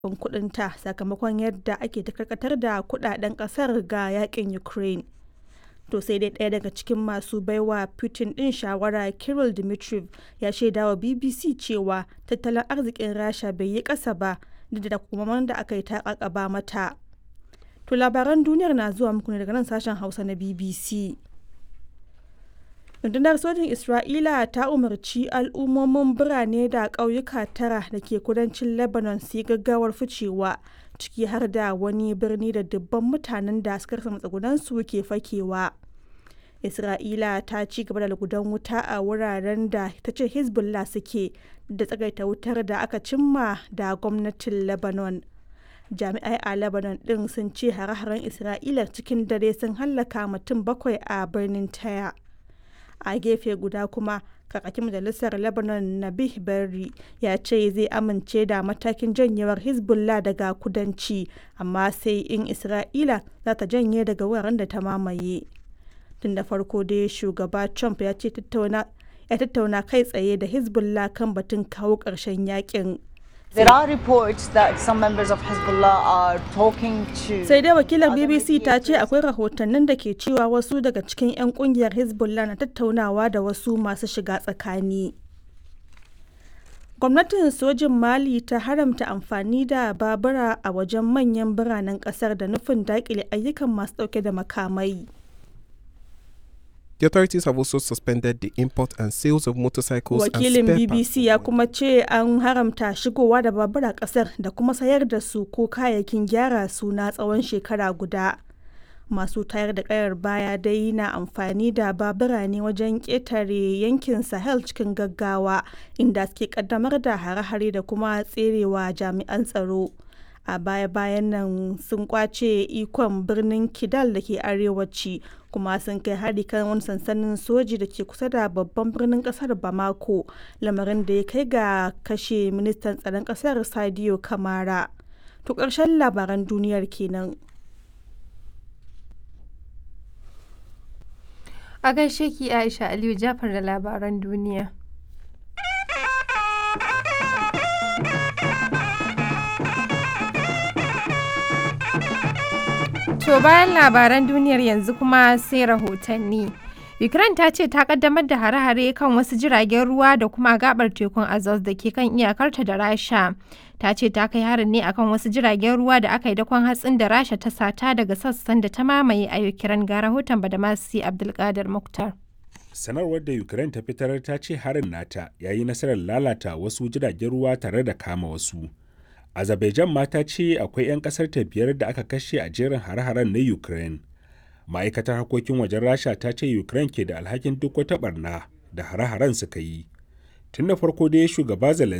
kasafin kuɗinta sakamakon yadda ake ta karkatar da kuɗaɗen ƙasar ga yakin Ukraine. To sai dai ɗaya daga cikin masu baiwa Putin ɗin shawara Kirill Dmitriev ya shaidawa BBC cewa tattalin arzikin Rasha bai yi ƙasa ba duk da takunkuman da aka yi ta ƙaƙaba mata. To labaran duniyar na zuwa muku ne daga nan sashen Hausa na BBC. rundunar sojin isra'ila ta umarci al'ummomin birane da ƙauyuka tara da ke kudancin lebanon su yi gaggawar ficewa ciki har da wani birni da dubban mutanen da suka rasa matsugunansu ke fakewa isra'ila ta ci gaba da lugudan wuta a wuraren da ta ce hezbollah suke da tsagaita wutar da aka cimma da gwamnatin lebanon jami'ai a lebanon din sun ce hare-haren isra'ila cikin dare sun hallaka mutum bakwai a birnin taya a gefe guda kuma kakakin majalisar lebanon nabih berri ya ce zai amince da matakin janyewar hezbollah daga kudanci amma sai in isra'ila za ta janye daga wuraren da ta mamaye tun da farko dai shugaba trump ya ce ya tattauna kai tsaye da hezbollah kan batun kawo ƙarshen yakin There are reports that some members of Hezbollah are talking to sai dai wakilar bbc ta ce akwai rahotannin da ke cewa wasu daga cikin 'yan kungiyar hezbollah na tattaunawa da wasu masu shiga tsakani gwamnatin sojin mali ta haramta amfani da babura a wajen manyan biranen kasar da nufin dakile ayyukan masu dauke da makamai The authorities have also suspended the import and sales of motorcycles wakilin and spare bbc ya kuma ce an haramta shigowa da babura kasar da kuma sayar da su ko kayayyakin gyara su na tsawon shekara guda masu tayar da kayar baya dai na amfani da babura ne wajen ƙetare yankin sahel cikin gaggawa inda suke kaddamar da hare-hare da kuma tserewa jami'an tsaro a baya-bayan nan sun kwace ikon birnin kidal da ke arewaci kuma sun kai hari kan wani sansanin soji da ke kusa da babban birnin kasar bamako lamarin da ya kai ga kashe ministan tsaron kasar sadio kamara to ƙarshen labaran duniyar kenan A gaishe ki Aisha Aliyu Jafar da labaran duniya. To bayan labaran duniyar yanzu kuma sai rahotanni. Ukraine ta ce ta kaddamar da hare-hare kan wasu jiragen ruwa da kuma gabar tekun Azov da ke kan iyakarta da Rasha. Ta ce ta kai harin ne akan wasu jiragen ruwa da aka yi dakon hatsin da Rasha ta sata daga sassan da ta mamaye a Ukraine ga rahoton Badamasi Abdulkadir Muktar. sanarwar da ukraine ta fitar ta ce harin nata ya yi nasarar lalata wasu jiragen ruwa tare da kama wasu azerbaijan ma ta ce akwai 'yan kasar ta biyar da aka kashe a jerin hare-haren na ukraine ma'aikatar harkokin wajen rasha ta ce ukraine ke da alhakin duk wata barna da hare-haren suka yi tun da farko dai shugaba zelensky